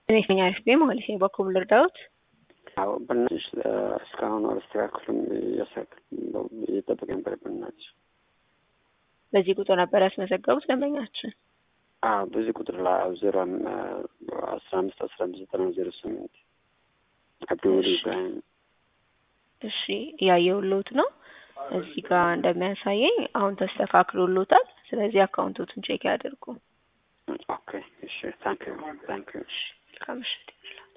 እኔ ነኝ አሪፍ ቤ ማለት ነው። በኩል ልርዳዎት? አዎ በእናትሽ እስካሁን አልስተካክልም እየጠበቀ ነበር። በእናትሽ በዚህ ቁጥር ነበር ያስመዘገቡት ደንበኛችን? አዎ በዚህ ቁጥር ላይ ዜሮ አስራ አምስት አስራ አምስት ዘጠና ዜሮ ስምንት አብዱል ኢብራሂም። እሺ እያየሁልዎት ነው። እዚህ ጋር እንደሚያሳየኝ አሁን ተስተካክሎሎታል። ስለዚህ አካውንቶቱን ቼክ ያድርጉ። ኦኬ እሺ ታንክ ዩ ታንክ ዩ መልካም ምሽት።